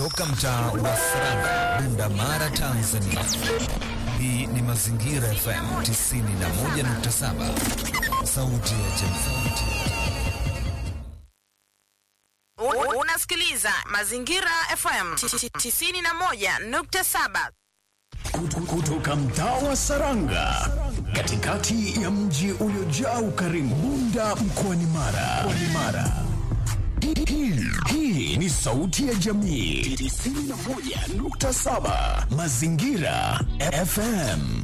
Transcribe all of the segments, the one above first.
Toka mtaa wa Saranga, Bunda Mara, Tanzania. Hii ni Mazingira FM 91.7, sauti ya jamii. Unasikiliza Mazingira FM 91.7 kutoka mtaa wa Saranga katikati ya mji uliojaa ukarimu Bunda mkoani Mara. Mara. Hii, hii ni sauti ya jamii 91.7 Mazingira FM.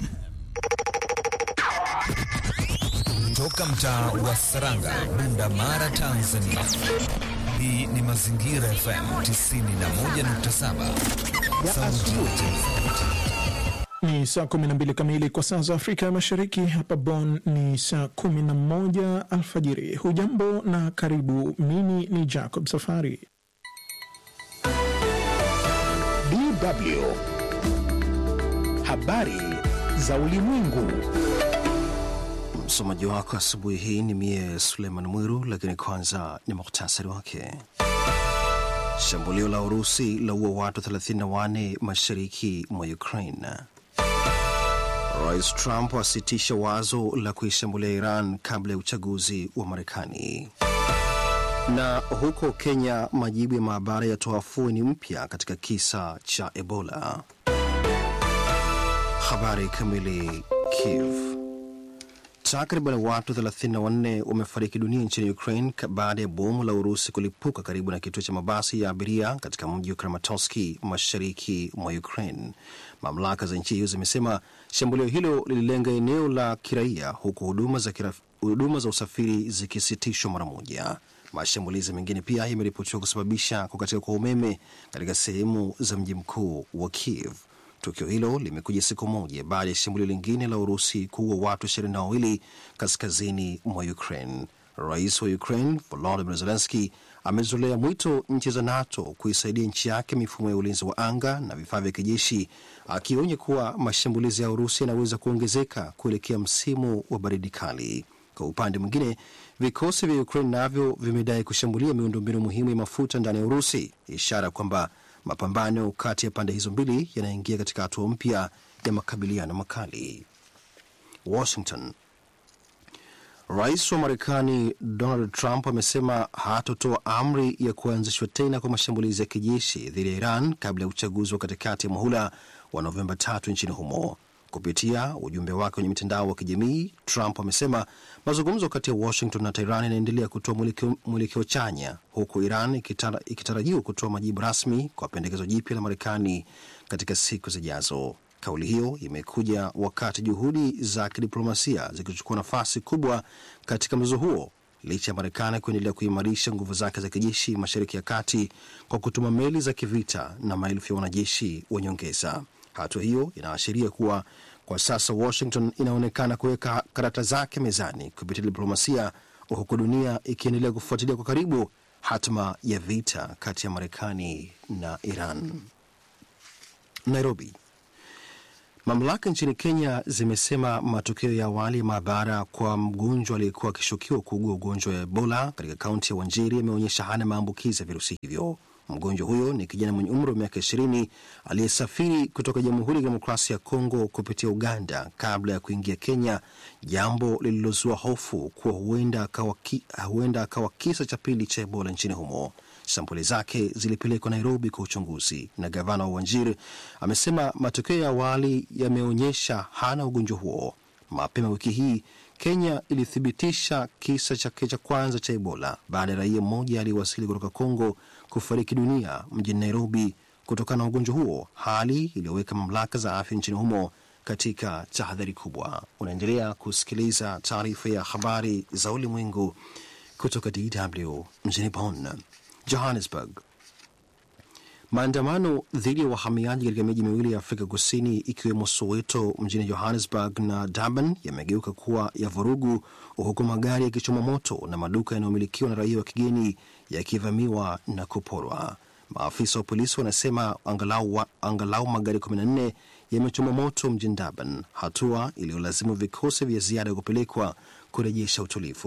Toka mtaa wa Saranga, Bunda Mara, Tanzania. Hii ni Mazingira FM 91.7, sauti ya jamii. Ni saa 12 kamili kwa saa za Afrika ya Mashariki. Hapa Bonn ni saa 11 alfajiri. Hujambo na karibu. Mimi ni Jacob Safari. DW habari za ulimwengu. Msomaji wako asubuhi hii ni mie Suleiman Mwiru, lakini kwanza ni muhtasari wake. Shambulio la Urusi laua watu 34 mashariki mwa Ukraine. Rais Trump asitisha wazo la kuishambulia Iran kabla ya uchaguzi wa Marekani. Na huko Kenya, majibu ya maabara yatoa afueni mpya katika kisa cha Ebola. Habari kamili. Kiev. Takriban watu 34 wamefariki dunia nchini Ukraine baada ya bomu la Urusi kulipuka karibu na kituo cha mabasi ya abiria katika mji wa Kramatorsk mashariki mwa Ukraine. Mamlaka za nchi hiyo zimesema shambulio hilo lililenga eneo la kiraia huku huduma za, kira, huduma za usafiri zikisitishwa mara moja. Mashambulizi mengine pia yameripotiwa kusababisha kukatika kwa umeme katika sehemu za mji mkuu wa Kiev. Tukio hilo limekuja siku moja baada ya shambulio lingine la Urusi kuua watu ishirini na wawili kaskazini mwa Ukraine. Rais wa Ukraine Volodymyr Zelensky amezolea mwito nchi za NATO kuisaidia nchi yake mifumo ya ulinzi wa anga na vifaa vya kijeshi, akionya kuwa mashambulizi ya Urusi yanaweza kuongezeka kuelekea msimu wa baridi kali. Kwa upande mwingine, vikosi vya Ukraine navyo vimedai kushambulia miundombinu muhimu ya mafuta ndani ya Urusi, ishara kwamba mapambano kati ya pande hizo mbili yanaingia katika hatua mpya ya makabiliano makali. Washington. Rais wa Marekani Donald Trump amesema hatotoa amri ya kuanzishwa tena kwa mashambulizi ya kijeshi dhidi ya Iran kabla ya uchaguzi wa katikati ya muhula wa Novemba tatu nchini humo. Kupitia ujumbe wake kwenye mitandao wa kijamii, Trump amesema mazungumzo kati ya Washington na Tehran yanaendelea kutoa mwelekeo chanya, huku Iran ikitara, ikitarajiwa kutoa majibu rasmi kwa pendekezo jipya la Marekani katika siku zijazo. Kauli hiyo imekuja wakati juhudi za kidiplomasia zikichukua nafasi kubwa katika mzozo huo licha ya Marekani kuendelea kuimarisha nguvu zake za kijeshi Mashariki ya Kati kwa kutuma meli za kivita na maelfu ya wanajeshi wa nyongeza. Hatua hiyo inaashiria kuwa kwa sasa Washington inaonekana kuweka karata zake mezani kupitia diplomasia, huku dunia ikiendelea kufuatilia kwa karibu hatma ya vita kati ya Marekani na Iran. Nairobi. Mamlaka nchini Kenya zimesema matokeo ya awali ya maabara kwa mgonjwa aliyekuwa akishukiwa kuugua ugonjwa wa Ebola katika kaunti ya Wajiri yameonyesha hana maambukizi ya virusi hivyo. Mgonjwa huyo ni kijana mwenye umri wa miaka ishirini aliyesafiri kutoka Jamhuri ya Kidemokrasia ya Kongo kupitia Uganda kabla ya kuingia Kenya, jambo lililozua hofu kuwa huenda akawa, ki, huenda akawa kisa cha pili cha Ebola nchini humo. Sampuli zake zilipelekwa Nairobi kwa uchunguzi, na gavana wa Wajir amesema matokeo ya awali yameonyesha hana ugonjwa huo. Mapema wiki hii Kenya ilithibitisha kisa chake cha kwanza cha Ebola baada ya raia mmoja aliyewasili kutoka Kongo kufariki dunia mjini Nairobi kutokana na ugonjwa huo, hali iliyoweka mamlaka za afya nchini humo katika tahadhari kubwa. Unaendelea kusikiliza taarifa ya habari za ulimwengu kutoka DW mjini Bonn. Johannesburg. Maandamano dhidi ya wahamiaji katika miji miwili ya Afrika Kusini ikiwemo Soweto mjini Johannesburg na Durban yamegeuka kuwa ya vurugu, huku magari yakichoma moto na maduka yanayomilikiwa na raia wa kigeni yakivamiwa na kuporwa. Maafisa wa polisi wanasema angalau, wa, angalau magari 14 yamechoma moto mjini Durban, hatua iliyolazimu vikosi vya ziada kupelekwa kurejesha utulivu.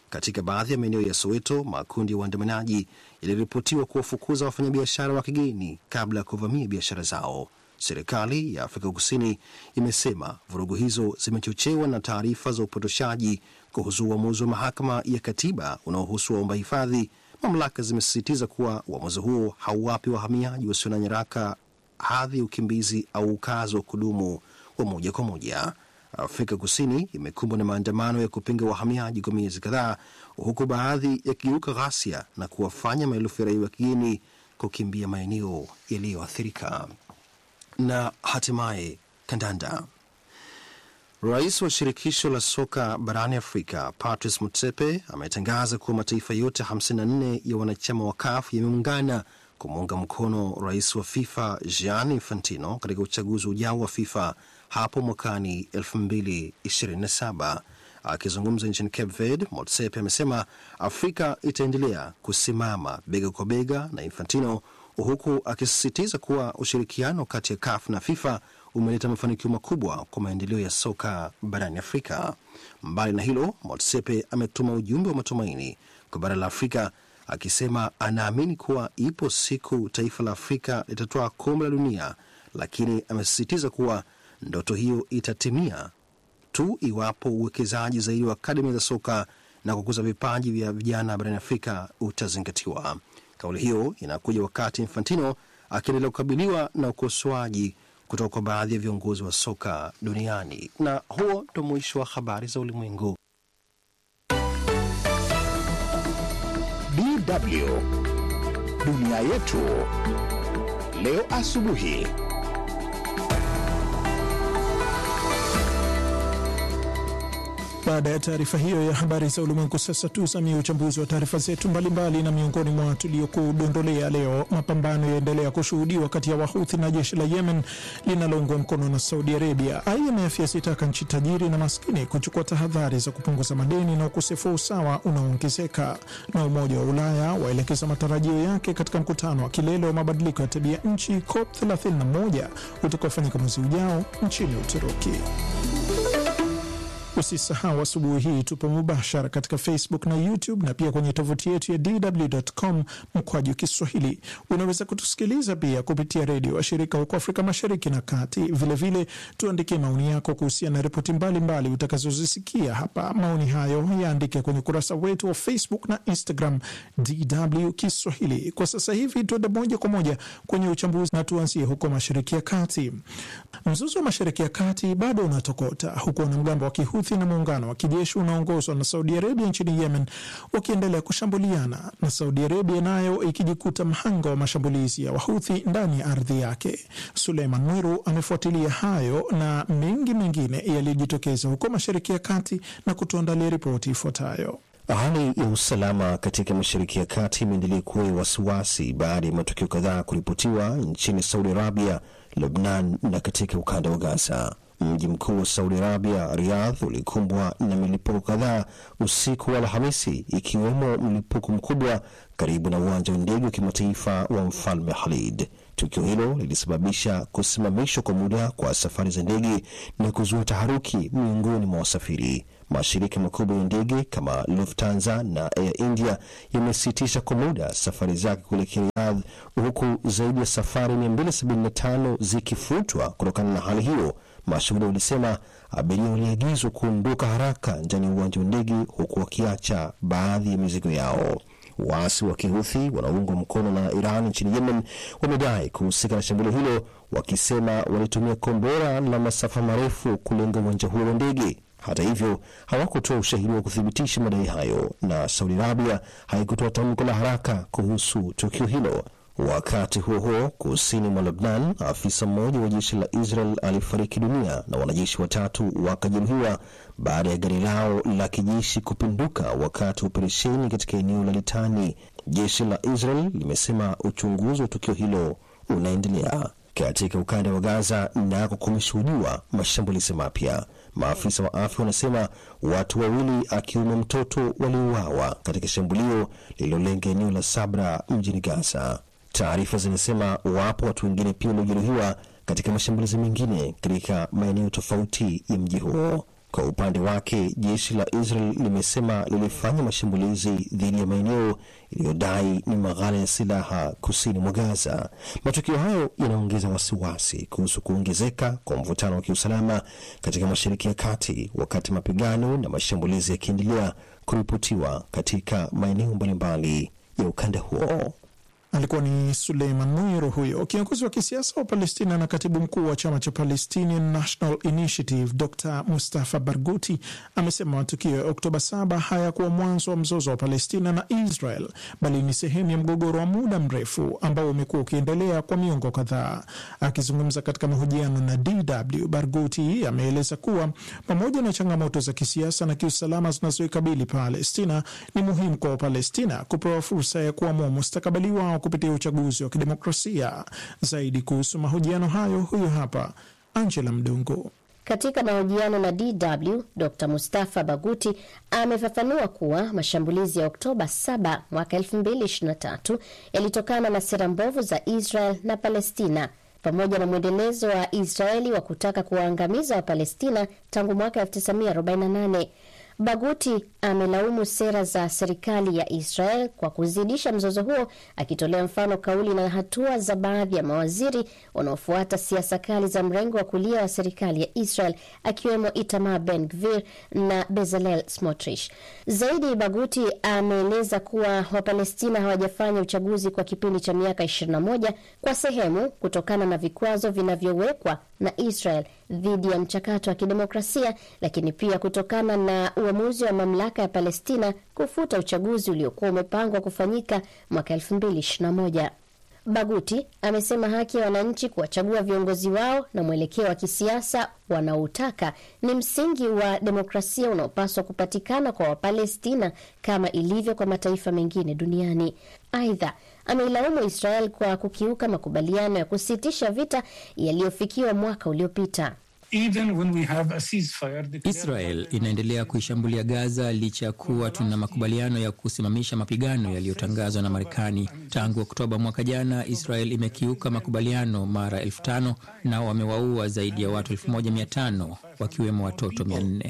Katika baadhi ya maeneo ya Soweto, makundi ya waandamanaji yaliripotiwa kuwafukuza wafanyabiashara wa kigeni kabla ya kuvamia biashara zao. Serikali ya Afrika Kusini imesema vurugu hizo zimechochewa na taarifa za upotoshaji kuhusu uamuzi wa mahakama ya katiba unaohusu waomba hifadhi. Mamlaka zimesisitiza kuwa uamuzi huo hauwapi wahamiaji wasio na nyaraka hadhi ya ukimbizi au ukazi wa kudumu wa moja kwa moja. Afrika Kusini imekumbwa na maandamano ya kupinga wahamiaji kwa miezi kadhaa, huku baadhi yakigeuka ghasia na kuwafanya maelfu ya raia wa kigeni kukimbia maeneo yaliyoathirika. Na hatimaye kandanda. Rais wa shirikisho la soka barani Afrika Patrice Motsepe ametangaza kuwa mataifa yote 54 ya wanachama wa CAF yameungana kumuunga mkono rais wa FIFA Gianni Infantino katika uchaguzi ujao wa FIFA hapo mwakani 2027. Akizungumza nchini Cape Verde, Motsepe amesema Afrika itaendelea kusimama bega kwa bega na Infantino, huku akisisitiza kuwa ushirikiano kati ya CAF na FIFA umeleta mafanikio makubwa kwa maendeleo ya soka barani Afrika. Mbali na hilo, Motsepe ametuma ujumbe wa matumaini kwa bara la Afrika akisema anaamini kuwa ipo siku taifa la Afrika litatoa kombe la dunia, lakini amesisitiza kuwa ndoto hiyo itatimia tu iwapo uwekezaji zaidi wa akademi za soka na kukuza vipaji vya vijana barani Afrika utazingatiwa. Kauli hiyo inakuja wakati Infantino akiendelea kukabiliwa na ukosoaji kutoka kwa baadhi ya viongozi wa soka duniani. Na huo ndo mwisho wa habari za ulimwengu. DW dunia yetu leo asubuhi. Baada ya taarifa hiyo ya habari za ulimwengu, sasa tusamie uchambuzi wa taarifa zetu mbalimbali, na miongoni mwa tuliokudondolea leo, mapambano yaendelea kushuhudiwa kati ya Wahuthi na jeshi la Yemen linaloungwa mkono na Saudi Arabia. IMF yasitaka nchi tajiri na maskini kuchukua tahadhari za kupunguza madeni na ukosefu wa usawa unaoongezeka, na Umoja wa Ulaya waelekeza matarajio yake katika mkutano wa kilele wa mabadiliko ya tabia nchi COP 31 utakaofanyika mwezi ujao nchini Uturuki. Usisahau asubuhi hii tupo mubashara katika Facebook na YouTube na pia kwenye tovuti yetu ya dw.com mkwaju Kiswahili. Unaweza kutusikiliza pia kupitia redio washirika huko Afrika Mashariki na Kati. Vilevile tuandikie maoni yako kuhusiana na ripoti mbalimbali utakazozisikia hapa. Maoni hayo yaandike kwenye ukurasa wetu wa Facebook na Instagram DW Kiswahili. Kwa sasa hivi tuende moja kwa moja kwenye uchambuzi na tuanzie huko Mashariki ya Kati. Mzozo wa Mashariki ya Kati bado unatokota huku wanamgambo wa Kihuthi na muungano wa kijeshi unaongozwa na Saudi Arabia nchini Yemen wakiendelea kushambuliana na Saudi Arabia nayo ikijikuta mhanga wa mashambulizi ya Wahuthi ndani ya ardhi yake. Suleiman Mwiru amefuatilia hayo na mengi mengine yaliyojitokeza huko Mashariki ya Kati na kutuandalia ripoti ifuatayo. Hali ya usalama katika Mashariki ya Kati imeendelea kuwa ya wasiwasi baada ya matukio kadhaa kuripotiwa nchini Saudi Arabia, Lebnan na katika ukanda wa Gaza. Mji mkuu wa Saudi Arabia, Riyadh, ulikumbwa na milipuko kadhaa usiku wa Alhamisi, ikiwemo mlipuko mkubwa karibu na uwanja wa ndege wa kimataifa wa Mfalme Khalid. Tukio hilo lilisababisha kusimamishwa kwa muda kwa safari za ndege na kuzua taharuki miongoni mwa wasafiri. Mashirika makubwa ya ndege kama Lufthansa na Air India yamesitisha kwa muda safari zake kuelekea Riyadh, huku zaidi ya safari 275 zikifutwa kutokana na hali hiyo. Mashuhuda walisema abiria waliagizwa kuondoka haraka ndani ya uwanja wa ndege, huku wakiacha baadhi ya mizigo yao. Waasi wa Kihuthi wanaoungwa mkono na Iran nchini Yemen wamedai kuhusika na shambulio hilo, wakisema walitumia kombora la masafa marefu kulenga uwanja huo wa ndege. Hata hivyo hawakutoa ushahidi wa kuthibitisha madai hayo, na Saudi Arabia haikutoa tamko la haraka kuhusu tukio hilo. Wakati huo huo, kusini mwa Lebnan, afisa mmoja wa jeshi la Israel alifariki dunia na wanajeshi watatu wakajeruhiwa baada ya gari lao la kijeshi kupinduka wakati wa operesheni katika eneo la Litani. Jeshi la Israel limesema uchunguzi wa tukio hilo unaendelea. Katika ukanda wa Gaza nako kumeshuhudiwa mashambulizi mapya. Maafisa wa afya wanasema watu wawili akiwemo mtoto waliuawa katika shambulio lililolenga eneo la Sabra mjini Gaza. Taarifa zinasema wapo watu wengine pia waliojeruhiwa katika mashambulizi mengine katika maeneo tofauti ya mji huo. Kwa upande wake, jeshi la Israel limesema lilifanya mashambulizi dhidi ya maeneo iliyodai ni maghala ya silaha kusini mwa Gaza. Matukio hayo yanaongeza wasiwasi kuhusu kuongezeka kwa mvutano wa kiusalama katika Mashariki ya Kati, wakati mapigano na mashambulizi yakiendelea kuripotiwa katika maeneo mbalimbali ya ukanda huo. Alikuwa ni Suleiman Mwiro huyo kiongozi wa kisiasa wa Palestina na katibu mkuu wa chama cha Palestinian National Initiative Dr Mustafa Barghouti amesema matukio ya Oktoba 7 hayakuwa mwanzo wa mzozo wa Palestina na Israel bali ni sehemu ya mgogoro wa muda mrefu ambao umekuwa ukiendelea kwa miongo kadhaa. Akizungumza katika mahojiano na DW, Barghouti ameeleza kuwa pamoja na changamoto za kisiasa na kiusalama zinazoikabili Palestina, ni muhimu kwa Wapalestina kupewa fursa ya kuamua mustakabali wao kupitia uchaguzi wa kidemokrasia. Zaidi kuhusu mahojiano hayo, huyu hapa Angela Mdungu. Katika mahojiano na DW, Dr Mustafa Baguti amefafanua kuwa mashambulizi ya Oktoba 7 mwaka 2023 yalitokana na sera mbovu za Israel na Palestina pamoja na mwendelezo wa Israeli wa kutaka kuwaangamiza Wapalestina tangu mwaka 1948. Baguti amelaumu sera za serikali ya Israel kwa kuzidisha mzozo huo, akitolea mfano kauli na hatua za baadhi ya mawaziri wanaofuata siasa kali za mrengo wa kulia wa serikali ya Israel, akiwemo Itamar Ben Gvir na Bezalel Smotrich. Zaidi, Baguti ameeleza kuwa Wapalestina hawajafanya uchaguzi kwa kipindi cha miaka 21 kwa sehemu kutokana na vikwazo vinavyowekwa na Israel dhidi ya mchakato wa kidemokrasia, lakini pia kutokana na uamuzi wa mamlaka ya Palestina kufuta uchaguzi uliokuwa umepangwa kufanyika mwaka 2021. Baguti amesema haki ya wananchi kuwachagua viongozi wao na mwelekeo wa kisiasa wanaoutaka ni msingi wa demokrasia unaopaswa kupatikana kwa Wapalestina kama ilivyo kwa mataifa mengine duniani. Aidha, ameilaumu Israel kwa kukiuka makubaliano ya kusitisha vita yaliyofikiwa mwaka uliopita. Israel inaendelea kuishambulia Gaza licha ya kuwa tuna makubaliano ya kusimamisha mapigano yaliyotangazwa na Marekani. Tangu Oktoba mwaka jana, Israel imekiuka makubaliano mara elfu tano na wamewaua zaidi ya watu elfu moja mia tano wakiwemo watoto mia nne.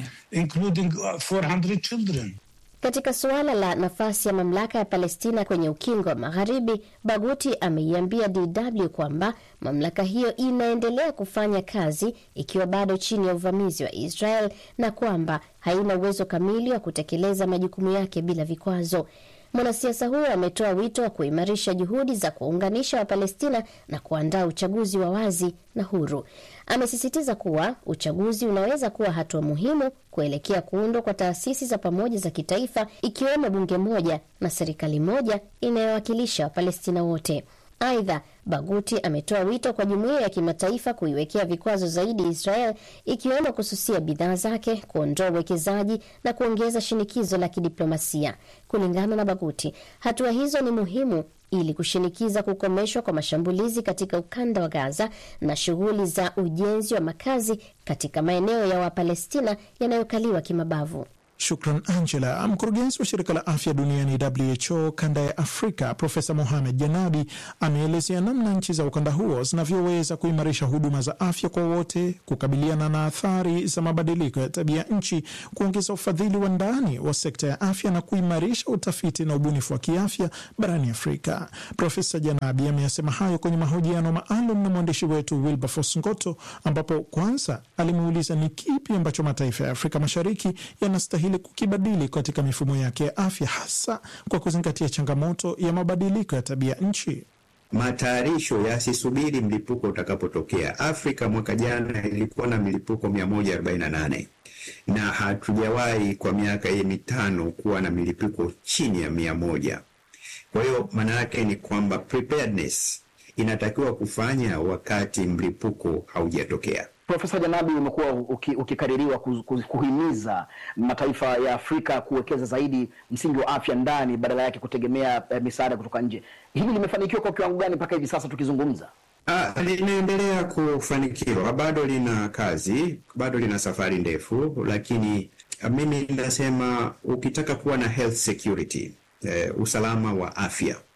Katika suala la nafasi ya mamlaka ya Palestina kwenye ukingo wa Magharibi, Baguti ameiambia DW kwamba mamlaka hiyo inaendelea kufanya kazi ikiwa bado chini ya uvamizi wa Israel na kwamba haina uwezo kamili wa kutekeleza majukumu yake bila vikwazo. Mwanasiasa huyo ametoa wito wa kuimarisha juhudi za kuwaunganisha Wapalestina na kuandaa uchaguzi wa wazi na huru. Amesisitiza kuwa uchaguzi unaweza kuwa hatua muhimu kuelekea kuundwa kwa taasisi za pamoja za kitaifa, ikiwemo bunge moja na serikali moja inayowakilisha Wapalestina wote. Aidha, Baguti ametoa wito kwa jumuiya ya kimataifa kuiwekea vikwazo zaidi Israel, ikiwemo kususia bidhaa zake, kuondoa uwekezaji na kuongeza shinikizo la kidiplomasia. Kulingana na Baguti, hatua hizo ni muhimu ili kushinikiza kukomeshwa kwa mashambulizi katika ukanda wa Gaza na shughuli za ujenzi wa makazi katika maeneo ya Wapalestina yanayokaliwa kimabavu. Shukran Angela. Mkurugenzi wa shirika la afya duniani WHO kanda ya Afrika Profesa Mohamed Janabi ameelezea namna nchi za ukanda huo zinavyoweza kuimarisha huduma za afya kwa wote, kukabiliana na athari za mabadiliko ya tabia nchi, kuongeza ufadhili wa ndani wa sekta ya afya na kuimarisha utafiti na ubunifu wa kiafya barani Afrika. Profesa Janabi ameyasema hayo kwenye mahojiano maalum na mwandishi wetu Wilberforce Ngoto, ambapo kwanza alimuuliza ni kipi ambacho mataifa ya Afrika Mashariki yanastahili ili kukibadili katika mifumo yake ya afya hasa kwa kuzingatia changamoto ya mabadiliko ya tabia nchi. Matayarisho yasisubiri mlipuko utakapotokea. Afrika mwaka jana ilikuwa na milipuko 148 na hatujawahi kwa miaka hii mitano kuwa na milipuko chini ya mia moja. Kwa hiyo maana yake ni kwamba preparedness inatakiwa kufanya wakati mlipuko haujatokea. Profesa Janabi, umekuwa ukikaririwa kuhimiza mataifa ya Afrika kuwekeza zaidi msingi wa afya ndani badala yake kutegemea eh, misaada kutoka nje. Hili limefanikiwa kwa kiwango gani mpaka hivi sasa tukizungumza? Ah, linaendelea kufanikiwa, bado lina kazi, bado lina safari ndefu, lakini mimi nasema ukitaka kuwa na health security, eh, usalama wa afya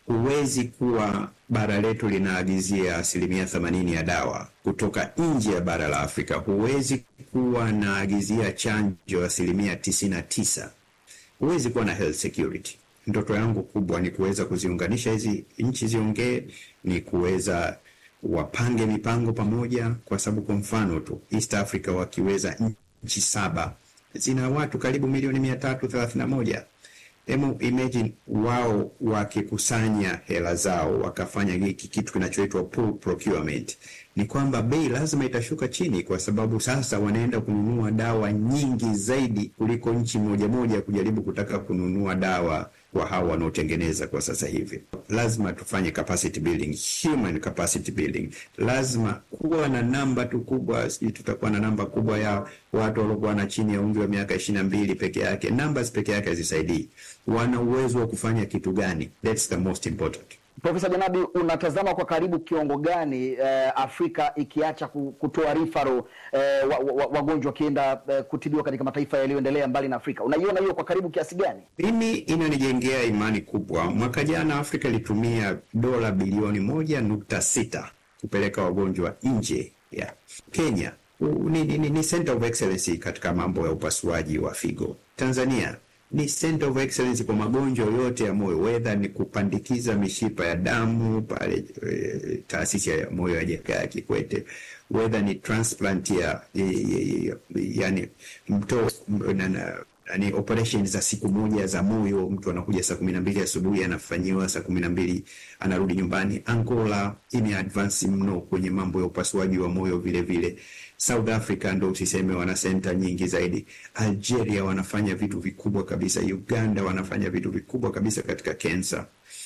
huwezi kuwa bara letu linaagizia asilimia themanini ya dawa kutoka nje ya bara la Afrika. Huwezi kuwa naagizia chanjo asilimia tisini na tisa. Huwezi kuwa na health security. Ndoto yangu kubwa ni kuweza kuziunganisha hizi nchi ziongee, ni kuweza wapange mipango pamoja, kwa sababu kwa mfano tu East Africa wakiweza nchi saba zina watu karibu milioni mia tatu thelathini na moja. Hemu imagine wao wakikusanya hela zao wakafanya hiki kitu kinachoitwa pool procurement, ni kwamba bei lazima itashuka chini, kwa sababu sasa wanaenda kununua dawa nyingi zaidi kuliko nchi moja moja kujaribu kutaka kununua dawa kwa hao wanaotengeneza kwa sasa hivi. Lazima tufanye capacity building, human capacity building. Lazima kuwa na namba tu kubwa, sijui tutakuwa na namba kubwa ya watu waliokuwa na chini ya umri wa miaka ishirini na mbili peke yake. Numbers peke yake hazisaidii. Wana uwezo wa kufanya kitu gani? That's the most important. Profesa Janabi, unatazama kwa karibu kiwango gani eh, Afrika ikiacha ku- kutoa rifaro eh, wa- wa- wagonjwa wakienda eh, kutibiwa katika mataifa yaliyoendelea mbali na Afrika? Unaiona hiyo kwa karibu kiasi gani? Mimi inanijengea imani kubwa. Mwaka jana Afrika ilitumia dola bilioni moja nukta sita kupeleka wagonjwa nje ya Kenya. U- Ni, ni, ni, ni center of excellence katika mambo ya upasuaji wa figo. Tanzania ni center of excellence kwa magonjwa yote ya moyo, wedha ni kupandikiza mishipa ya damu pale e, taasisi ya moyo ya Jakaya Kikwete, wedha ni transplant ya, ya, ya, ya yani mto na, na, yani operation za siku moja za moyo, mtu anakuja saa kumi na mbili asubuhi anafanyiwa saa kumi na mbili anarudi nyumbani. Angola ime advance mno kwenye mambo ya upasuaji wa moyo vile vile. South Africa ndo usiseme, wana senta nyingi zaidi. Algeria wanafanya vitu vikubwa kabisa. Uganda wanafanya vitu vikubwa kabisa katika kensa.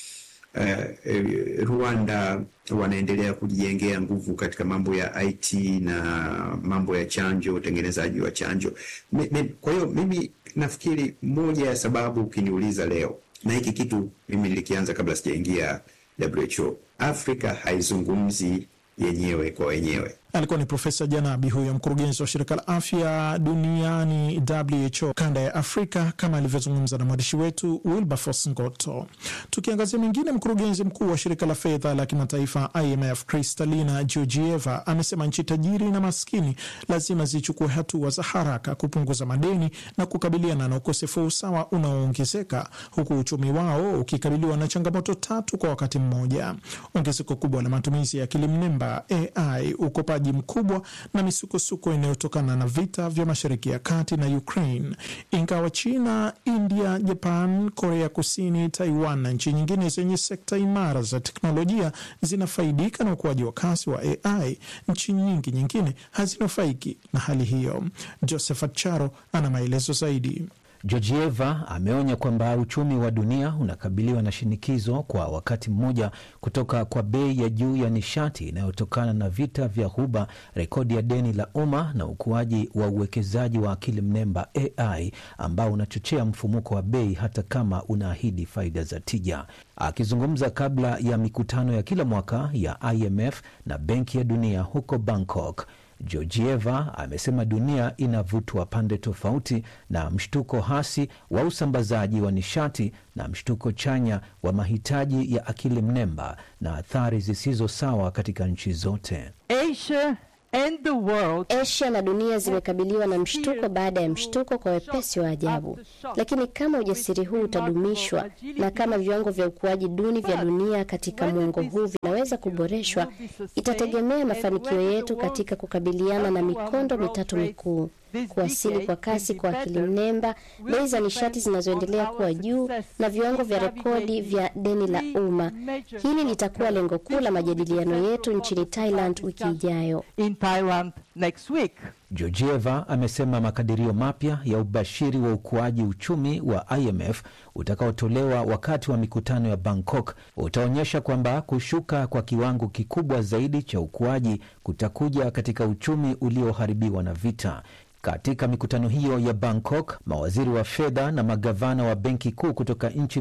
Uh, eh, Rwanda wanaendelea kujijengea nguvu katika mambo ya IT na mambo ya chanjo, utengenezaji wa chanjo. Mi- mi- Kwa hiyo mimi nafikiri moja ya sababu ukiniuliza leo, na hiki kitu mimi nilikianza kabla sijaingia WHO, Afrika haizungumzi yenyewe kwa wenyewe. Alikuwa ni Profesa Janabi, huyo mkurugenzi wa shirika la afya duniani WHO kanda ya Afrika, kama alivyozungumza na mwandishi wetu Wilberforce Ngoto. Tukiangazia mengine, mkurugenzi mkuu wa shirika la fedha la kimataifa IMF Kristalina Georgieva amesema nchi tajiri na maskini lazima zichukue hatua za haraka kupunguza madeni na kukabiliana na ukosefu wa usawa unaoongezeka huku uchumi wao ukikabiliwa na changamoto tatu kwa wakati mmoja: ongezeko kubwa la matumizi ya akili mnemba AI, ukopaji mkubwa na misukosuko inayotokana na vita vya Mashariki ya Kati na Ukraine. Ingawa China, India, Japan, Korea Kusini, Taiwan na nchi nyingine zenye sekta imara za teknolojia zinafaidika na ukuaji wa kasi wa AI, nchi nyingi nyingine hazinufaiki na hali hiyo. Josephat Charo ana maelezo zaidi. Georgieva ameonya kwamba uchumi wa dunia unakabiliwa na shinikizo kwa wakati mmoja kutoka kwa bei ya juu ya nishati inayotokana na vita vya Ghuba, rekodi ya deni la umma na ukuaji wa uwekezaji wa akili mnemba AI ambao unachochea mfumuko wa bei hata kama unaahidi faida za tija. Akizungumza kabla ya mikutano ya kila mwaka ya IMF na Benki ya Dunia huko Bangkok, Georgieva amesema dunia inavutwa pande tofauti na mshtuko hasi wa usambazaji wa nishati na mshtuko chanya wa mahitaji ya akili mnemba na athari zisizo sawa katika nchi zote. Asia and the world Asia na dunia zimekabiliwa na mshtuko baada ya mshtuko kwa wepesi wa ajabu, lakini kama ujasiri huu utadumishwa na kama viwango vya ukuaji duni vya dunia katika muongo huu vinaweza kuboreshwa, itategemea mafanikio yetu katika kukabiliana na mikondo mitatu mikuu: kuwasili kwa kasi kwa akili mnemba, bei za nishati zinazoendelea kuwa juu na viwango vya rekodi vya deni la umma. Hili litakuwa lengo kuu la majadiliano yetu nchini Thailand wiki ijayo. in Thailand next week. Georgieva amesema makadirio mapya ya ubashiri wa ukuaji uchumi wa IMF utakaotolewa wakati wa mikutano ya Bangkok utaonyesha kwamba kushuka kwa kiwango kikubwa zaidi cha ukuaji kutakuja katika uchumi ulioharibiwa na vita. Katika mikutano hiyo ya Bangkok, mawaziri wa fedha na magavana wa benki kuu kutoka nchi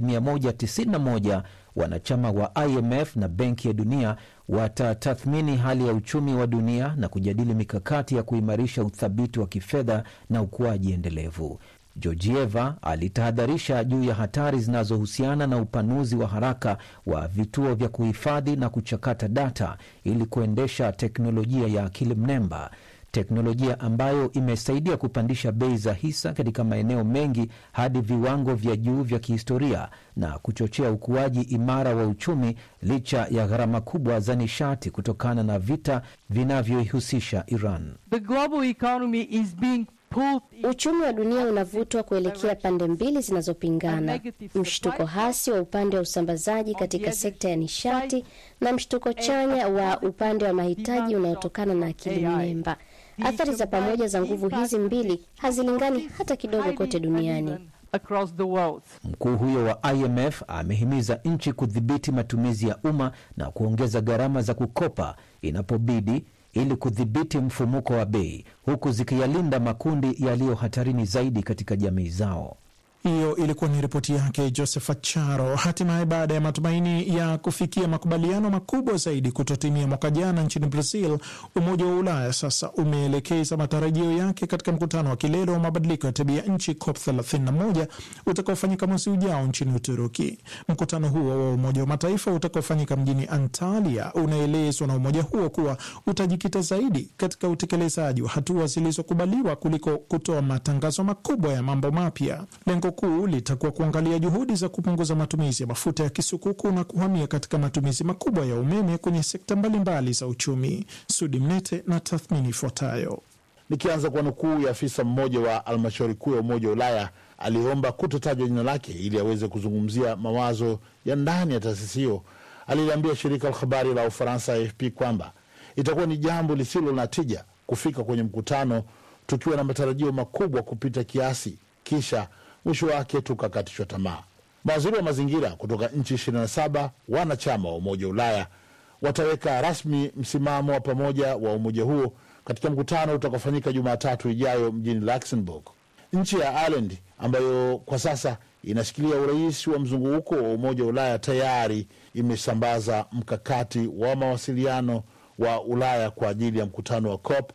191 wanachama wa IMF na Benki ya Dunia watatathmini hali ya uchumi wa dunia na kujadili mikakati ya kuimarisha uthabiti wa kifedha na ukuaji endelevu. Georgieva alitahadharisha juu ya hatari zinazohusiana na upanuzi wa haraka wa vituo vya kuhifadhi na kuchakata data ili kuendesha teknolojia ya akili mnemba, teknolojia ambayo imesaidia kupandisha bei za hisa katika maeneo mengi hadi viwango vya juu vya kihistoria na kuchochea ukuaji imara wa uchumi licha ya gharama kubwa za nishati kutokana na vita vinavyoihusisha Iran. The global economy is being pulled Uchumi wa dunia unavutwa kuelekea pande mbili zinazopingana: mshtuko hasi wa upande wa usambazaji katika sekta ya nishati na mshtuko chanya wa upande wa mahitaji unaotokana na akili mnemba. Athari za pamoja za nguvu hizi mbili hazilingani hata kidogo kote duniani. across the world. Mkuu huyo wa IMF amehimiza nchi kudhibiti matumizi ya umma na kuongeza gharama za kukopa inapobidi ili kudhibiti mfumuko wa bei huku zikiyalinda makundi yaliyo hatarini zaidi katika jamii zao. Hiyo ilikuwa ni ripoti yake Josephat Charo. Hatimaye, baada ya matumaini ya kufikia makubaliano makubwa zaidi kutotimia mwaka jana nchini Brazil, Umoja wa Ulaya sasa umeelekeza matarajio yake katika mkutano wa kilele wa mabadiliko ya tabia nchi COP 31 utakaofanyika mwezi ujao nchini Uturuki. Mkutano huo wa Umoja wa Mataifa utakaofanyika mjini Antalya unaelezwa na umoja huo kuwa utajikita zaidi katika utekelezaji wa hatua zilizokubaliwa kuliko kutoa matangazo makubwa ya mambo mapya. Lengo kuu litakuwa kuangalia juhudi za kupunguza matumizi ya mafuta ya kisukuku na kuhamia katika matumizi makubwa ya umeme kwenye sekta mbalimbali za uchumi. Sudi Mnete na tathmini ifuatayo. Nikianza kwa nukuu ya afisa mmoja wa halmashauri kuu ya Umoja wa Ulaya aliomba kutotajwa jina lake ili aweze kuzungumzia mawazo ya ndani ya taasisi hiyo, aliliambia shirika la habari la Ufaransa AFP kwamba itakuwa ni jambo lisilo na tija kufika kwenye mkutano tukiwa na matarajio makubwa kupita kiasi, kisha mwisho wake tukakatishwa tamaa. Mawaziri wa mazingira kutoka nchi 27 wanachama wa Umoja wa Ulaya wataweka rasmi msimamo wa pamoja wa umoja huo katika mkutano utakaofanyika Jumatatu ijayo mjini Luxembourg. Nchi ya Ireland ambayo kwa sasa inashikilia urais wa mzunguko wa Umoja wa Ulaya tayari imesambaza mkakati wa mawasiliano wa Ulaya kwa ajili ya mkutano wa COP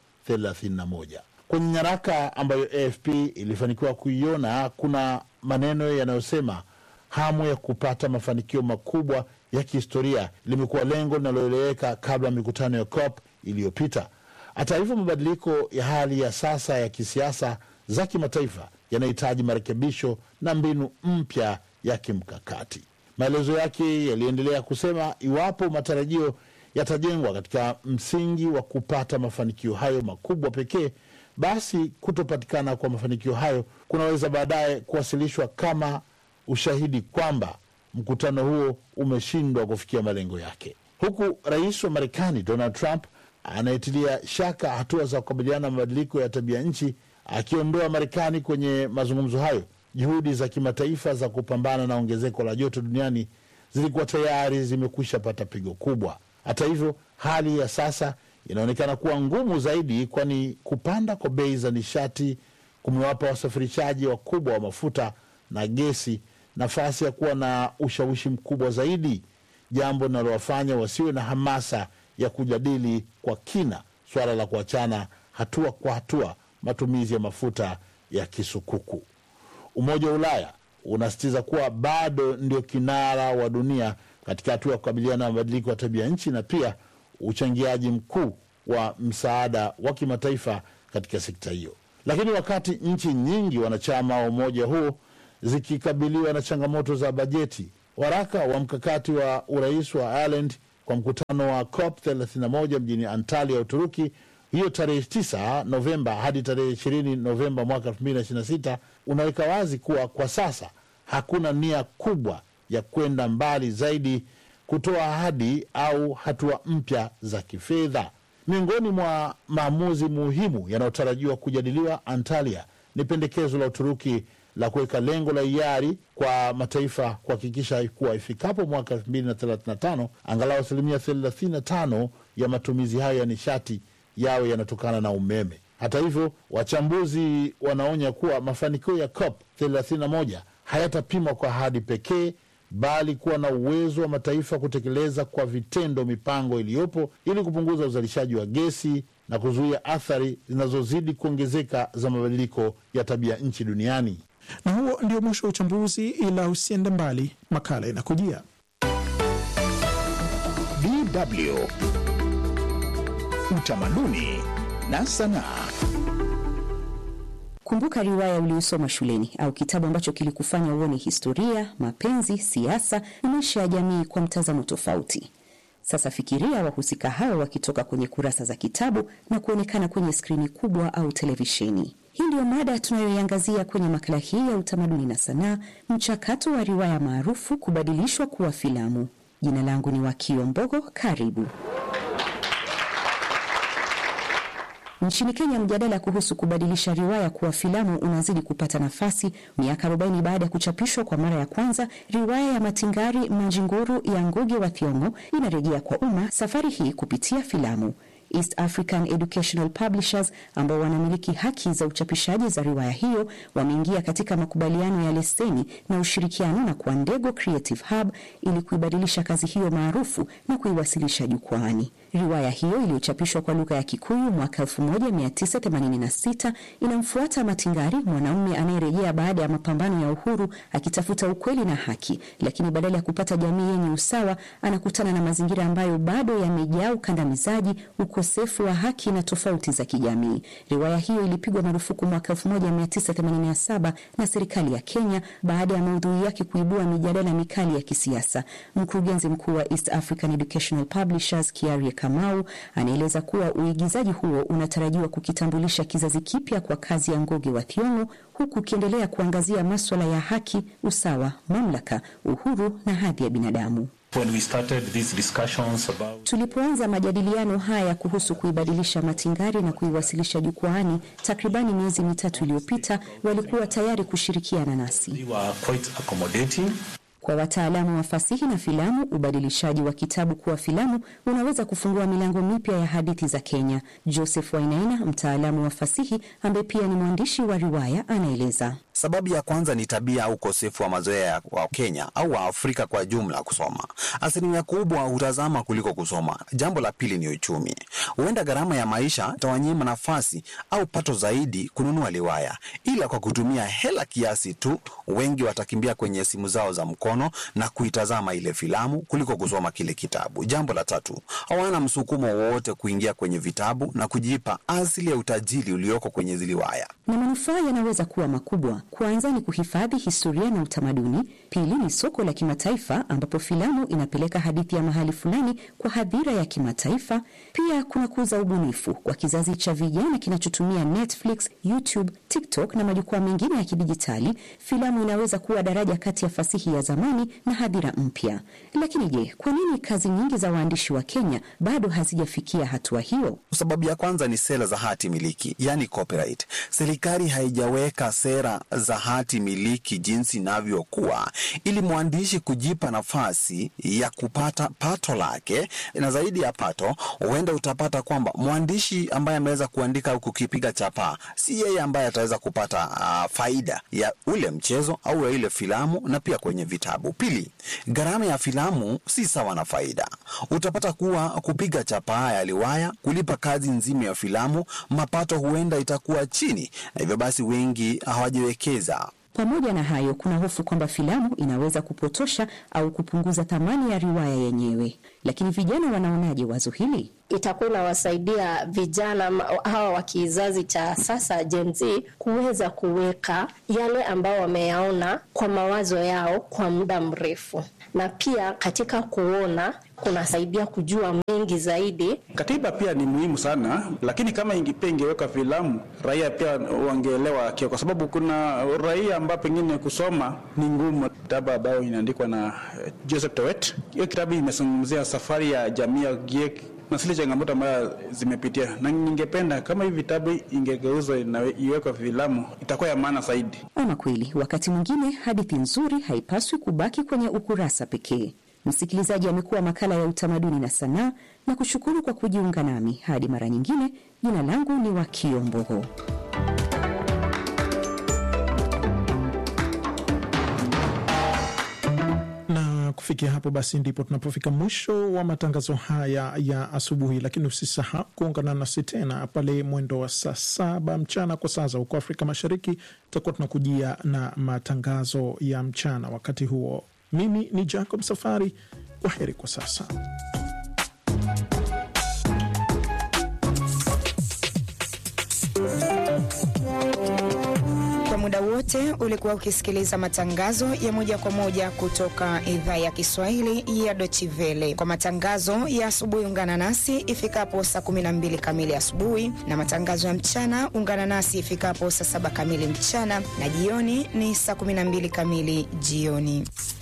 31. Kwenye nyaraka ambayo AFP ilifanikiwa kuiona, kuna maneno yanayosema hamu ya kupata mafanikio makubwa ya kihistoria limekuwa lengo linaloeleweka kabla ya mikutano ya COP iliyopita. Hata hivyo, mabadiliko ya hali ya sasa ya kisiasa za kimataifa yanahitaji marekebisho na mbinu mpya ya kimkakati. Maelezo yake yaliendelea kusema, iwapo matarajio yatajengwa katika msingi wa kupata mafanikio hayo makubwa pekee, basi kutopatikana kwa mafanikio hayo kunaweza baadaye kuwasilishwa kama ushahidi kwamba mkutano huo umeshindwa kufikia malengo yake, huku rais wa Marekani Donald Trump anayetilia shaka hatua za kukabiliana na mabadiliko ya tabia nchi akiondoa Marekani kwenye mazungumzo hayo. Juhudi za kimataifa za kupambana na ongezeko la joto duniani zilikuwa tayari zimekwisha pata pigo kubwa. Hata hivyo, hali ya sasa inaonekana kuwa ngumu zaidi, kwani kupanda kwa bei za nishati kumewapa wasafirishaji wakubwa wa mafuta na gesi nafasi ya kuwa na ushawishi mkubwa zaidi, jambo linalowafanya wasiwe na hamasa ya kujadili kwa kina swala la kuachana hatua kwa hatua matumizi ya mafuta ya kisukuku. Umoja wa Ulaya unasisitiza kuwa bado ndio kinara wa dunia katika hatua ya kukabiliana na mabadiliko ya tabia nchi na pia uchangiaji mkuu wa msaada wa kimataifa katika sekta hiyo. Lakini wakati nchi nyingi wanachama wa umoja huo zikikabiliwa na changamoto za bajeti, waraka wa mkakati wa urais wa Ireland kwa mkutano wa COP 31 mjini Antalya, Uturuki, hiyo tarehe 9 Novemba hadi tarehe 20 Novemba mwaka 2026 unaweka wazi kuwa kwa sasa hakuna nia kubwa ya kwenda mbali zaidi kutoa ahadi au hatua mpya za kifedha. Miongoni mwa maamuzi muhimu yanayotarajiwa kujadiliwa Antalya ni pendekezo la Uturuki la kuweka lengo la hiari kwa mataifa kuhakikisha kuwa ifikapo mwaka 2035 angalau asilimia 35 ya matumizi hayo ya nishati yawe yanatokana na umeme. Hata hivyo, wachambuzi wanaonya kuwa mafanikio ya COP 31 hayatapimwa kwa ahadi pekee bali kuwa na uwezo wa mataifa kutekeleza kwa vitendo mipango iliyopo ili kupunguza uzalishaji wa gesi na kuzuia athari zinazozidi kuongezeka za mabadiliko ya tabia nchi duniani. Na huo ndio mwisho wa uchambuzi, ila usiende mbali, makala inakujia. DW Utamaduni na Sanaa. Kumbuka riwaya uliyosoma shuleni au kitabu ambacho kilikufanya uone historia, mapenzi, siasa na maisha ya jamii kwa mtazamo tofauti. Sasa fikiria wahusika hao wakitoka kwenye kurasa za kitabu na kuonekana kwenye skrini kubwa au televisheni. Hii ndiyo mada tunayoiangazia kwenye makala hii ya utamaduni na sanaa, mchakato wa riwaya maarufu kubadilishwa kuwa filamu. Jina langu ni Wakio Mbogo, karibu. Nchini Kenya, mjadala kuhusu kubadilisha riwaya kuwa filamu unazidi kupata nafasi. Miaka 40 baada ya kuchapishwa kwa mara ya kwanza, riwaya ya Matingari Manjinguru ya Ngugi wa Thiong'o inarejea kwa umma, safari hii kupitia filamu. East African Educational Publishers ambao wanamiliki haki za uchapishaji za riwaya hiyo wameingia katika makubaliano ya leseni na ushirikiano na Kwandego Creative Hub ili kuibadilisha kazi hiyo maarufu na kuiwasilisha jukwaani. Riwaya hiyo iliyochapishwa kwa lugha ya Kikuyu mwaka 1986 inamfuata Matingari, mwanaume anayerejea baada ya mapambano ya uhuru akitafuta ukweli na haki, lakini badala ya kupata jamii yenye usawa anakutana na mazingira ambayo bado yamejaa ukandamizaji, ukosefu wa haki na tofauti za kijamii. Riwaya hiyo ilipigwa marufuku mwaka 1987 na serikali ya Kenya baada ya maudhui yake kuibua mijadala mikali ya kisiasa. Mkurugenzi mkuu wa East African Educational Publishers Kiarie Kamau anaeleza kuwa uigizaji huo unatarajiwa kukitambulisha kizazi kipya kwa kazi ya Ngugi wa Thiong'o huku ukiendelea kuangazia maswala ya haki, usawa, mamlaka, uhuru na hadhi ya binadamu. When we started these discussions about... Tulipoanza majadiliano haya kuhusu kuibadilisha Matingari na kuiwasilisha jukwaani takribani miezi mitatu iliyopita, walikuwa tayari kushirikiana nasi. we were quite accommodating. Kwa wataalamu wa fasihi na filamu, ubadilishaji wa kitabu kuwa filamu unaweza kufungua milango mipya ya hadithi za Kenya. Joseph Wainaina, mtaalamu wa fasihi ambaye pia ni mwandishi wa riwaya, anaeleza. Sababu ya kwanza ni tabia au ukosefu wa mazoea wa Kenya au wa Afrika kwa jumla kusoma. Asilimia kubwa hutazama kuliko kusoma. Jambo la pili ni uchumi. Huenda gharama ya maisha itawanyima nafasi au pato zaidi kununua riwaya, ila kwa kutumia hela kiasi tu, wengi watakimbia kwenye simu zao za mkono na kuitazama ile filamu kuliko kusoma kile kitabu. Jambo la tatu, hawana msukumo wowote kuingia kwenye vitabu na kujipa asili ya utajiri ulioko kwenye riwaya. Na manufaa yanaweza kuwa makubwa. Kwanza ni kuhifadhi historia na utamaduni. Pili ni soko la kimataifa ambapo filamu inapeleka hadithi ya mahali fulani kwa hadhira ya kimataifa. Pia kuna kuza ubunifu kwa kizazi cha vijana kinachotumia Netflix, YouTube, TikTok na majukwaa mengine ya kidijitali. Filamu inaweza kuwa daraja kati ya fasihi ya zamani na hadhira mpya. Lakini je, kwa nini kazi nyingi za waandishi wa Kenya bado hazijafikia hatua hiyo? Sababu ya kwanza ni sera za hati miliki, yani copyright. Serikali haijaweka sera za hati miliki jinsi inavyokuwa ili mwandishi kujipa nafasi ya kupata pato lake, na zaidi ya pato, huenda utapata kwamba mwandishi ambaye ameweza kuandika au kukipiga chapaa si yeye ambaye ataweza kupata uh, faida ya ule mchezo au ya ile filamu na pia kwenye vitabu. Pili, gharama ya filamu si sawa na faida. Utapata kuwa kupiga chapaa ya riwaya, kulipa kazi nzima ya filamu, mapato huenda itakuwa chini, na hivyo basi wengi hawajiwekeza Pamoja na hayo, kuna hofu kwamba filamu inaweza kupotosha au kupunguza thamani ya riwaya yenyewe. Lakini vijana wanaonaje wazo hili? itakuwa inawasaidia vijana ma- hawa wa kizazi cha sasa Gen Z kuweza kuweka yale ambao wameyaona kwa mawazo yao kwa muda mrefu, na pia katika kuona kunasaidia kujua mengi zaidi. Katiba pia ni muhimu sana, lakini kama ingi- pia ingeweka filamu, raia pia wangeelewa kio, kwa sababu kuna raia ambao pengine kusoma ni ngumu. Kitabu ambayo inaandikwa na eh, Joseph Towet, hiyo kitabu imezungumzia safari ya jamii ya Giek na zile changamoto ambayo zimepitia, na ningependa kama hivi vitabu ingegeuzwa na iwekwe filamu, itakuwa ya maana zaidi. Ama kweli, wakati mwingine hadithi nzuri haipaswi kubaki kwenye ukurasa pekee. Msikilizaji, amekuwa makala ya utamaduni na sanaa, na kushukuru kwa kujiunga nami. Hadi mara nyingine, jina langu ni Wakio Mbogo. na kufikia kufikia hapo basi ndipo tunapofika mwisho wa matangazo haya ya asubuhi, lakini usisahau kuungana nasi tena pale mwendo wa saa saba mchana kwa saa za huko Afrika Mashariki. Tutakuwa tunakujia na matangazo ya mchana. Wakati huo, mimi ni Jacob Safari. Kwa heri kwa sasa. Kwa muda wote ulikuwa ukisikiliza matangazo ya moja kwa moja kutoka idhaa ya Kiswahili ya Deutsche Welle. Kwa matangazo ya asubuhi, ungana nasi ifikapo saa 12 kamili asubuhi, na matangazo ya mchana ungana nasi ifikapo saa saba kamili mchana, na jioni ni saa 12 kamili jioni.